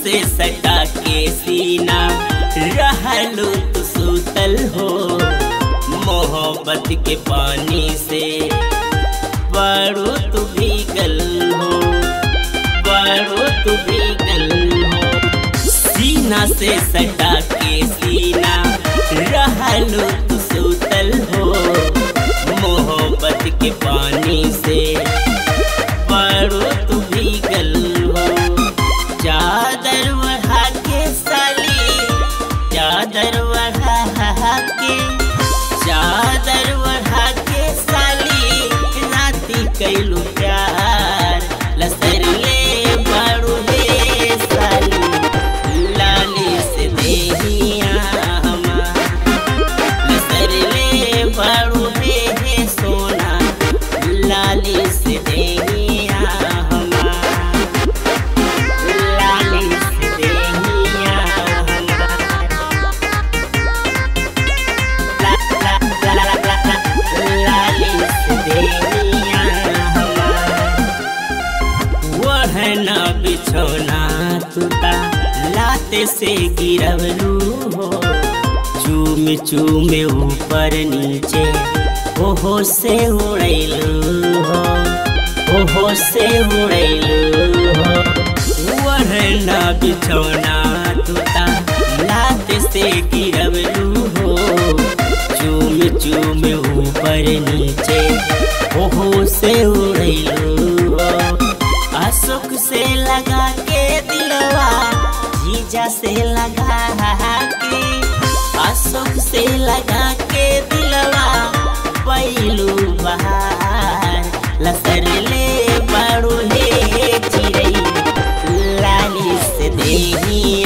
से सटा के सीना रहलू तू सुतल हो मोहब्बत के पानी से बड़ो तू भीगल हो बड़ो तू भीगल हो सीना से सटा के सीना रहलू तू सुतल हो मोहब्बत के पानी से बड़ो तू भीगल हो चादर बढ़ा के साली चादर बढ़ा के चादर बढ़ा के साली राती कैलू प्यार लसर ले बड़ू ले साली लाली से देहिया हमार लसर ले बड़ू ले सोना लाली से देहिया हमार लाली से देहिया हमार लाली से देहिया हमार वहना बिछौना तुता लाते से गिरवलू हो चूम चूम ऊपर नीचे ओहो से उड़ैलू हो ओहो से उड़ैलू हो वहना बिछौना तुता लाते से गिरवलू हो चूम चूम ऊपर नीचे ओहो से उड़ैलू हो अशोक से लगा के दिलवा जीजा से लगा के अशोक से लगा के दिलवा पैलू बहार लसर ले बड़ू ले चिड़ई लाली से देही